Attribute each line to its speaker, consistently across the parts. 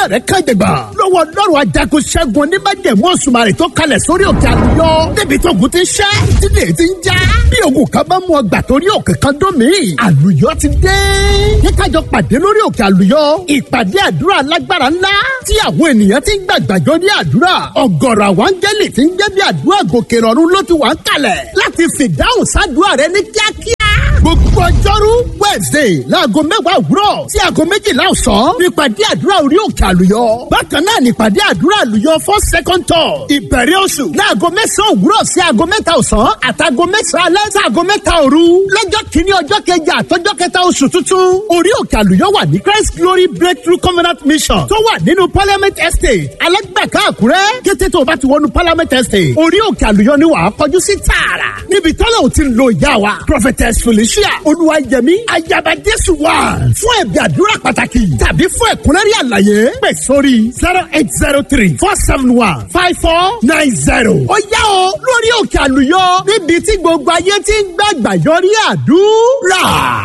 Speaker 1: iṣẹ́ rẹ̀ kàjẹgbà lọ́wọ́ lọ́rùn ajagun ṣẹ́gun oníbàjẹ́mú òṣùmàrè tó kalẹ̀ sórí òkè àlùyọ débi tó ogun ti ń ṣẹ́ dídè ti ń já bí ogun kan bá mú ọgbà torí òkè kan dún mí àlùyọ ti dé kíkájọ pàdé lórí òkè àlùyọ ìpàdé àdúrà alágbára ńlá tí àwọn ènìyàn ti ń gbàgbàjọ ní àdúrà ọ̀gọ̀rọ̀ àwọn áńgẹ́lì ti ń jẹ́ bí àdúrà gòkè rọ̀rùn ló ti wà ń kalẹ̀ láti fìdáhùn sádùúrà rẹ ní kíákíá gbogbo ọjọ́rú wednesday láago mẹ́wàá òwúrọ̀ sí aago méjìlá ọ̀sán nípàdé àdúrà orí òkè àlùyọ. bákan náà nípàdé àdúrà àlùyọ fún second tour ìbẹ̀rẹ̀ oṣù láago mẹ́sàn-án òwúrọ̀ sí aago mẹ́ta ọ̀sán àtàgo mẹ́sàn-án alẹ́ sí aago mẹ́ta òru. lọ́jọ́ kìíní ọjọ́ kẹjà àtọ́jọ́ kẹta oṣù tuntun orí òkè àlùyọ wà ní christ glory breakthrough covenant mission tó wà nínú parliament estate alẹ́gbẹ̀ká àkúrẹ́ kété tó o bá ti wọnú parliament estate orí òkè àlùyọ ni wàá kọjú sí tààrà níbi tọ́lá ò ti lo ìyá wa prophetess felicia olúwayẹmí ayaba jésù wà fún ẹ̀bí àdúrà pàtàkì tàbí fún ẹ̀kúnrẹ́rì àlàyé pè sórí zero eight zero three four seven one five four nine zero. ó yá o lórí òkè àlùyọ níbi tí gbogbo ayé ti ń gbàgbà yọrí àdúrà.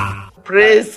Speaker 2: praise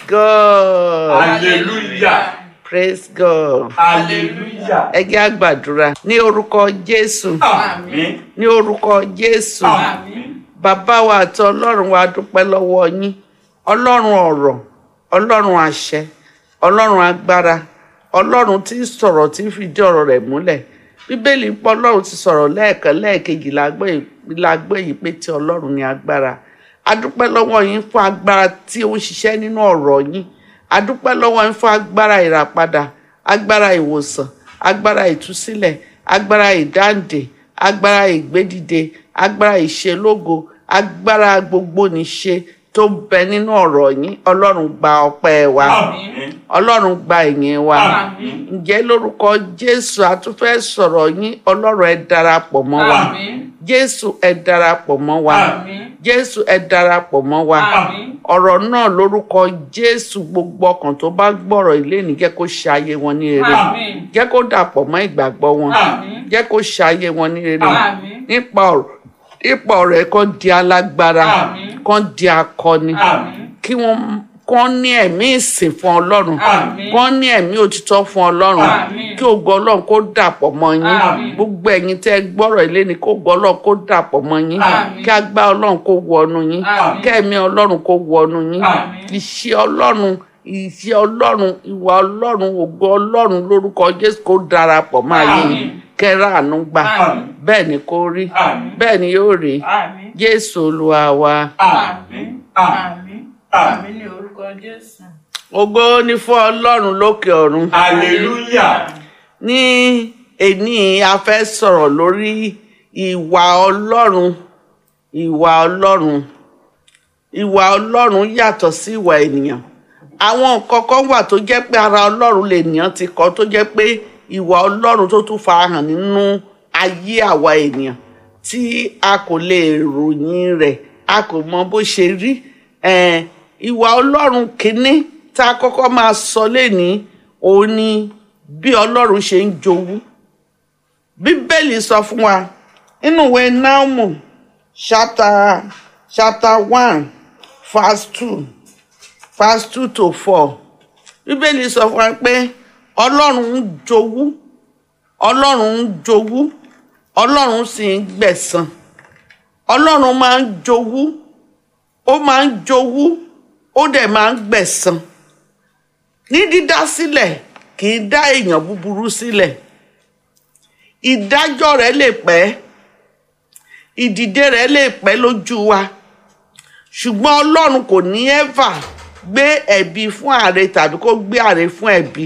Speaker 2: god
Speaker 3: hallelujah
Speaker 2: praise god
Speaker 3: hallelujah
Speaker 2: ẹ jẹ́ àgbàdúrà ní orúkọ jésù
Speaker 3: àmín
Speaker 2: ní orúkọ jésù
Speaker 3: àmín
Speaker 2: bàbá wa àti ọlọ́run wa dúpẹ́ lọ́wọ́ yín ọlọ́run ọ̀rọ̀ ọlọ́run àṣẹ ọlọ́run agbára ọlọ́run tí ń sọ̀rọ̀ tí ń fìdí ọ̀rọ̀ rẹ̀ múlẹ̀ bíbélì pọ̀ ọlọ́run ti sọ̀rọ̀ lẹ́ẹ̀kan lẹ́ẹ̀kejì lágbé yìí pé tí ọlọ́run ní agbára adúpẹ́ lọ́wọ́ yín fún agbára tí ó ń ṣiṣẹ́ nínú ọ̀rọ̀ yín adúpẹ́ lọ́wọ́ yín fún agbára ìràpadà agbára ìwòsàn agbára ìtúsílẹ̀ agbára ìdáǹdè agbára ìgbédìde agbára ìṣelógo agbára gbogbo níṣe tó bẹ nínú ọ̀rọ̀ yín ọlọ́run gba ọpẹ́ wa
Speaker 3: àmín
Speaker 2: ọlọ́run gba ìyìn wa
Speaker 3: àmín
Speaker 2: ǹjẹ́ lórúkọ jésù a tún fẹ́ sọ̀rọ̀ yín ọlọ́run ẹ darapọ̀ mọ́ wa
Speaker 3: àmín
Speaker 2: jésù ẹ darapọ̀ mọ́ wa
Speaker 3: àmín
Speaker 2: jésù ẹ darapọ̀ mọ́ wa
Speaker 3: àmín
Speaker 2: ọ̀rọ̀ náà lórúkọ jésù gbogbo ọkàn tó bá gbọ́rọ̀ ilé ní jẹ́ kó ṣe ayé wọn ní rere
Speaker 3: àmín
Speaker 2: jẹ́ kó dàpọ̀ mọ́ ìgbàgbọ́ wọn
Speaker 3: àmín
Speaker 2: jẹ́ kó ṣe ayé wọn ní rere
Speaker 3: àmín
Speaker 2: nípa ọ̀rọ̀ nípa ọ̀rọ̀ ẹ̀ kàn di alágbára
Speaker 3: Àmín.
Speaker 2: kàn di akọni
Speaker 3: àmín
Speaker 2: kí wọ́n kàn ní ẹ̀mí ìsìn fún ọlọ́run
Speaker 3: Àmín.
Speaker 2: kàn ní ẹ̀mí òtítọ́ fún ọlọ́run
Speaker 3: Àmín.
Speaker 2: kí ògo ọlọ́run kó dàpọ̀ mọ́ yín
Speaker 3: Àmín.
Speaker 2: gbogbo ẹ̀yin tẹ́ ẹ gbọ́rọ̀ ilé ni kó ògo ọlọ́run kó dàpọ̀ mọ́ yín
Speaker 3: Àmín.
Speaker 2: kí agbá ọlọ́run kó wọnú yín
Speaker 3: Àmín.
Speaker 2: kí ẹ̀mí ọlọ́run kó wọnú yín
Speaker 3: Àmín.
Speaker 2: ìṣe ọlọ́run ìṣe ọlọ́run ìwà ọlọ́run ògo ọlọ́run lórúkọ jésù kó darapọ̀ mọ́ ayé yín
Speaker 3: Àmín.
Speaker 2: kẹ́rà àánú gbà
Speaker 3: Àmín.
Speaker 2: bẹ́ẹ̀ ni kó rí
Speaker 3: Àmín.
Speaker 2: bẹ́ẹ̀ ni yóò rí
Speaker 3: àmín
Speaker 2: jésù olúwa wa.
Speaker 3: àmín àmín àmín ní orúkọ jésù.
Speaker 2: ògo ni fún ọlọ́run lókè ọ̀run.
Speaker 3: hallelujah
Speaker 2: ní èní a fẹ́ sọ̀rọ̀ lórí ìwà ọlọ́run ìwà ọlọ́run ìwà ọlọ́run yàtọ̀ sí ìwà ènìyàn àwọn nǹkan kan wà tó jẹ́ pé ara ọlọ́run lènìyàn ti kọ́ tó jẹ́ pé ìwà ọlọ́run tó tún farahàn nínú ayé àwa ènìyàn tí a kò lè ròyìn rẹ̀ a kò mọ bó ṣe rí Eh, ìwà ọlọ́run kìíní tá a kọ́kọ́ máa sọ lénìí òun ni bí ọlọ́run ṣe ń jowú bíbélì sọ fún wa nínú ìwé náùmù chapter chapter one verse two verse two to four bíbélì sọ fún wa pé ọlọ́run ń jowú ọlọ́run ń jowú ọlọ́run sì ń gbẹ̀san ọlọ́run máa ń jowú ó máa ń jowú ó dẹ̀ máa ń gbẹ̀san ní dídá sílẹ̀ kì í dá èèyàn búburú sílẹ̀ ìdájọ́ rẹ̀ lè pẹ́ ìdìde rẹ̀ lè pẹ́ lójú wa ṣùgbọ́n ọlọ́run kò ní ẹ́fà gbé ẹ̀bi fún ààrẹ tàbí kó gbé ààrẹ fún ẹ̀bi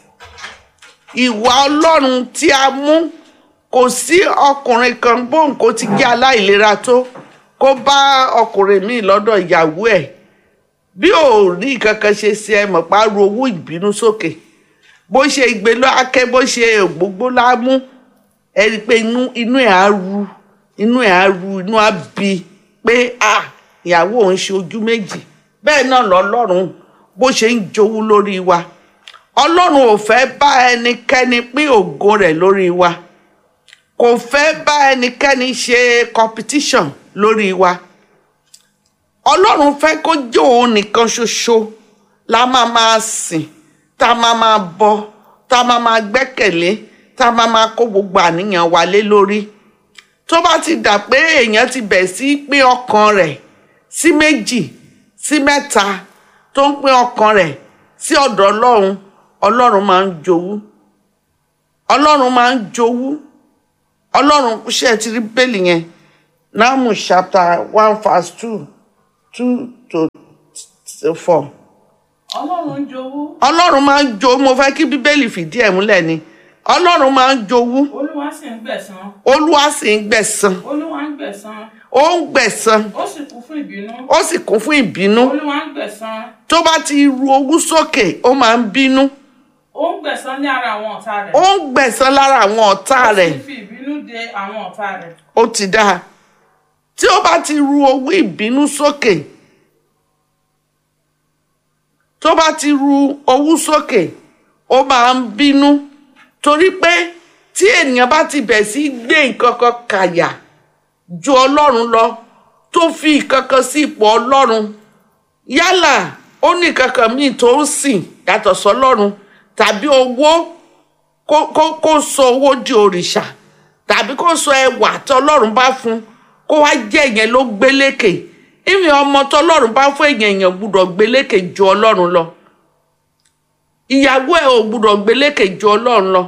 Speaker 2: ìwà ọlọ́run tí a mú kò sí ọkùnrin kan bóun kó ti jẹ́ aláìlera tó kó bá ọkùnrin míì lọ́dọ̀ ìyàwó ẹ̀ bí ò rí kankan ṣe sí ẹ mọ̀ pa ru owó ìbínú sókè bó ṣe ìgbé lọ akẹ́ bó ṣe ògbógbó lámú ẹ rí i pé inú inú ẹ̀ á ru inú ẹ̀ á ru inú á bi pé à ìyàwó òun ṣe ojú méjì bẹ́ẹ̀ náà lọ́lọ́run bó ṣe ń jowú lórí wa ọlọ́run ò fẹ́ bá ẹnikẹ́ni pín ògo rẹ̀ lórí wa kò fẹ́ bá ẹnikẹ́ni ṣe competition lórí wa ọlọ́run fẹ́ kó jẹ́ òun nìkan ṣoṣo la máa máa sìn tá a máa máa bọ tá a máa máa gbẹ́kẹ̀lé tá a máa máa kó gbogbo àníyàn wa lé lórí tó bá ti dà pé èèyàn ti bẹ̀ sí pín ọkàn rẹ̀ sí méjì sí mẹ́ta tó ń pín ọkàn rẹ̀ sí ọ̀dọ̀ ọlọ́run ọlọ́run máa ń jowú ọlọ́run máa ń jowú ọlọ́run ṣe ti rí bẹ́ẹ̀lì yẹn náàmù chapter one verse two two to four
Speaker 3: ọlọ́run ń jowú
Speaker 2: ọlọ́run máa ń jowú mo fẹ́ kí bíbélì fìdí ẹ̀ múlẹ̀ ni ọlọ́run máa ń jowú
Speaker 3: olúwa sì ń gbẹ̀san
Speaker 2: olúwa sì ń gbẹ̀san
Speaker 3: olúwa ń gbẹ̀san
Speaker 2: ó ń gbẹ̀san
Speaker 3: ó sì kún fún ìbínú
Speaker 2: ó sì kún fún ìbínú
Speaker 3: olúwa ń gbẹ̀san
Speaker 2: tó bá ti ru owú sókè ó máa ń bínú
Speaker 3: ó ń gbẹ̀san ní ara àwọn ọ̀tá rẹ̀
Speaker 2: ó ń gbẹ̀san lára àwọn ọ̀tá
Speaker 3: ó
Speaker 2: rẹ̀
Speaker 3: sì fi ìbínú de àwọn ọ̀tá rẹ̀
Speaker 2: ó ti dáa tí ó bá ti ru owú ìbínú sókè tó bá ti ru owú sókè ó máa ń bínú torí pé tí ènìyàn bá ti bẹ̀ sí gbé nǹkan kan kàyà ju ọlọ́run lọ tó fi nǹkan kan sí ipò ọlọ́run yálà ó ní nǹkan kan míì tó ń sìn yàtọ̀ sọlọ́run tàbí owó kó kó kó sọ owó di òrìṣà tàbí kó sọ ẹwà tọlọ́run bá fún kó wá jẹ́ ìyẹn ló gbélékè ìmì ọmọ tọlọ́run bá fún èèyàn èèyàn gbúdọ̀ gbélékè ju ọlọ́run lọ ìyàwó ẹ ò gbúdọ̀ gbélékè ju ọlọ́run lọ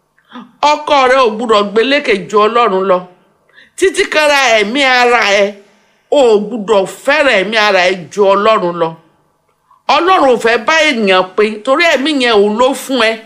Speaker 2: ọkọ rẹ ò gbúdọ̀ gbélékè ju ọlọ́run lọ títí kára ẹ̀mí ara ẹ ò gbúdọ̀ fẹ́rẹ̀ ẹ̀mí ara ẹ ju ọlọ́run lọ ọlọ́run ò fẹ́ bá ènìyàn pín torí ẹ̀mí yẹn òun ló fún ẹ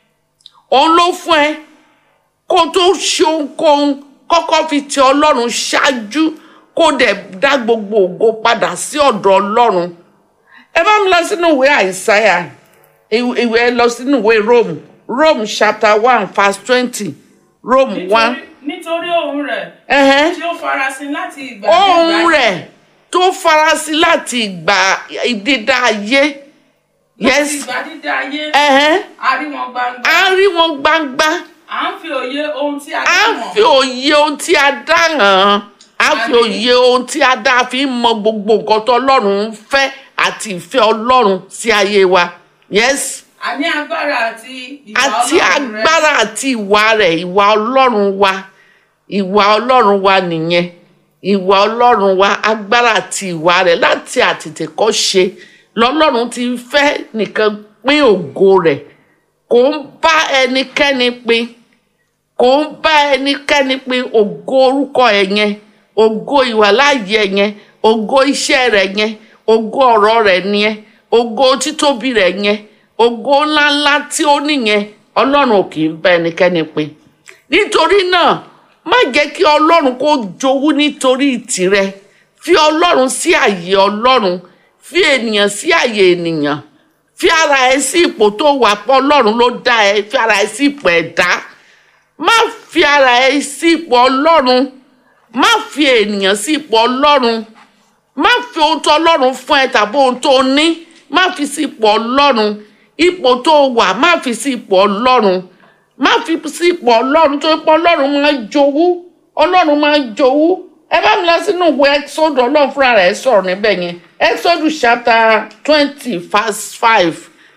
Speaker 2: òun ló fún ẹ kó tó ṣe ohunkóhun kọ́kọ́ fi ti ọlọ́run ṣáájú kó dẹ̀ dá gbogbo ògo padà sí ọ̀dọ̀ ọlọ́run ẹ bá mi lọ sínú ìwé àìsáyà ìwé ẹ lọ sínú ìwé rome rome chapter one verse twenty rome one
Speaker 3: nítorí nítorí ohùn rẹ̀
Speaker 2: ẹ̀hẹ́n.
Speaker 3: tí ó farasin láti ìgbà
Speaker 2: ohun
Speaker 3: dé ìgbà
Speaker 2: rẹ̀ tó farasin láti ìgbà ìdídá ayé
Speaker 3: láti
Speaker 2: yes
Speaker 3: ìgbà dídá ayé
Speaker 2: ẹ̀hẹ́n.
Speaker 3: a rí wọn gbangba
Speaker 2: a rí wọn gbangba
Speaker 3: à ń fi òye ohun tí a
Speaker 2: a
Speaker 3: dá mọ̀
Speaker 2: fi òye ohun tí a dá hàn án a fi
Speaker 3: Àmín.
Speaker 2: òye ohun tí a dá fi ń mọ gbogbo nǹkan tó ọlọ́run ń fẹ́ àti ìfẹ́ ọlọ́run sí ayé wa yes
Speaker 3: àní agbára àti ìwà
Speaker 2: àti
Speaker 3: Ọlọ́run rẹ̀
Speaker 2: agbára àti ìwà rẹ̀ ìwà ọlọ́run wa ìwà ọlọ́run wa nìyẹn ìwà ọlọ́run wa agbára àti ìwà rẹ̀ láti àtètèkọ́ ṣe lọ́lọ́run ti fẹ́ nìkan pín ògo rẹ̀ kò ń bá ẹnikẹ́ni pín kò ń bá ẹnikẹ́ni pín ògo orúkọ ẹ̀ yẹn ògo ìwàláàyè ẹ̀ yẹn ògo iṣẹ́ rẹ̀ yẹn ògo ọ̀rọ̀ rẹ̀ yẹn ògo títóbi rẹ̀ yẹn ògo ńláńlá tí ó nìyẹn ọlọ́run ò kì í bá ẹnikẹ́ni pín nítorí náà má jẹ́ kí ọlọ́run kó jowú nítorí tìrẹ fi ọlọ́run sí àyè ọlọ́run fi ènìyàn sí àyè ènìyàn fi ara ẹ sí ipò tó wà pọ̀ ọlọ́run ló dá ẹ fi ara ẹ sí ipò ẹ̀dá má fi ara ẹ sí ipò ọlọ́run má fi ènìyàn sí ipò ọlọ́run má fi ohun tó ọlọ́run fún ẹ tàbí ohun tó ní má fi sí ipò ọlọ́run ipò tó wà má fi sí ipò ọlọ́run má fi sí ipò ọlọ́run tó ipò ọlọ́run máa ń jowú ọlọ́run máa ń jowú ẹ bá mi lọ sínú ìwé exodus ọlọ́run fúnra rẹ̀ sọ̀rọ̀ níbẹ̀ yẹn exodus chapter twenty verse five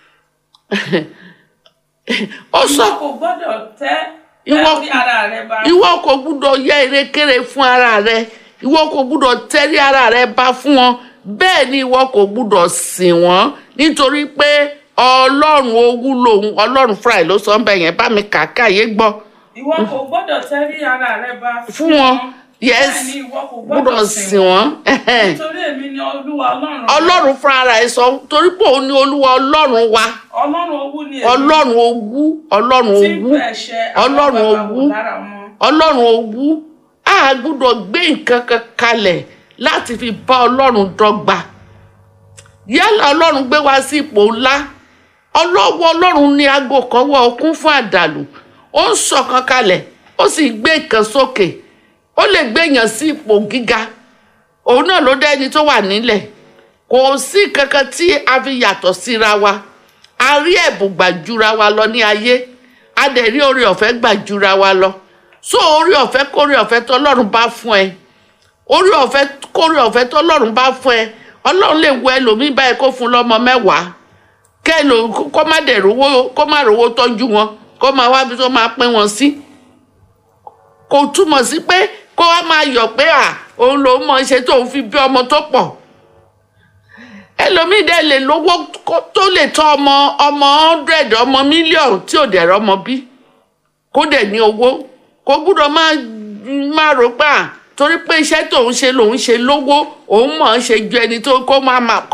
Speaker 2: ó sọ
Speaker 3: ìwọ kò gbọ́dọ̀ tẹ́
Speaker 2: Ìwọ-
Speaker 3: tẹ́ orí ara rẹ ba
Speaker 2: ìwọ kò gbúdọ̀ yẹ erékeré fún ara rẹ ìwọ kò gbúdọ̀ tẹ́rí ara rẹ bá fún wọn bẹ́ẹ̀ ni ìwọ kò gbúdọ̀ sìn wọ́n nítorí pé ọlọ́run owú lòun ọlọ́run fúnra ẹ̀ ló sọ ń bẹ̀ yẹn bá mi kàkà yé gbọ́
Speaker 3: ìwọ kò gbọ́dọ̀ tẹ́rí ara rẹ ba
Speaker 2: fún wọn yes
Speaker 3: bẹ́ẹ̀ ni ìwọ kò
Speaker 2: gbúdọ̀
Speaker 3: gbọ́dọ̀
Speaker 2: sìn
Speaker 3: sìn
Speaker 2: wọ́n
Speaker 3: nítorí èmi ni olúwa ọlọ́run rẹ.
Speaker 2: ọlọ́run fúnra ẹ̀ sọ torí pé òun ni olúwa ọlọ́run wa
Speaker 3: ọlọ́run owú ni èmi
Speaker 2: ọlọ́run owú ọlọ́run
Speaker 3: tí ń
Speaker 2: owú
Speaker 3: gbẹ ẹ̀ṣẹ̀ àwọn
Speaker 2: ọlọ́run
Speaker 3: baba
Speaker 2: owú
Speaker 3: wò lára wọn.
Speaker 2: ọlọ́run owú a gbúdọ̀ gbé nǹkan kan kalẹ̀ láti fi bá ọlọ́run dọ́gba yálà ọlọ́run gbé wa sí ipò ńlá ọlọ́wọ́ ọlọ́run ní aago kan wọ okun fún àdàlù ó ń sọ̀kan kalẹ̀ ó sì gbé nǹkan sókè ó lè gbé èèyàn sí ipò gíga òun náà ló dá ẹni tó wà nílẹ̀ kò sí kankan tí a fi yàtọ̀ síra wa a rí ẹ̀bùn gbàjúra wa lọ ní ayé a dẹ̀ rí oore ọ̀fẹ́ gbàjúra wa lọ so oore ọ̀fẹ́ kóore ọ̀fẹ́ tọ́lọ́run bá fún ẹ oore ọ̀fẹ́ kóore ọ̀fẹ́ tọ́lọ́run bá fún ẹ ọlọ́run lè wo ẹlòmíì báyìí kó fún lọ́mọ mẹ́wàá kẹ́lò kó má dẹ̀ rówó kó má rówó tọ́jú wọn kó má wá bí tó máa pín wọn sí kò túmọ̀ sí pé kó wá máa yọ̀ pé à òun lòún mọ̀ ṣe tóun fi bí ọmọ tó pọ̀ ẹlòmíì dẹ̀ lè lówó kó- tó lè tọ́ ọmọ ọmọ hundred ọmọ mílíọ̀nù tí ò dẹ̀ rọ́mọ bí kó dẹ̀ ní owó kó gbúdọ̀ máa máa rò pé à torí pé iṣẹ́ tóun ṣe lòun ṣe lówó òun mọ̀ ọ́n ṣe ju ẹni tó kó máa máa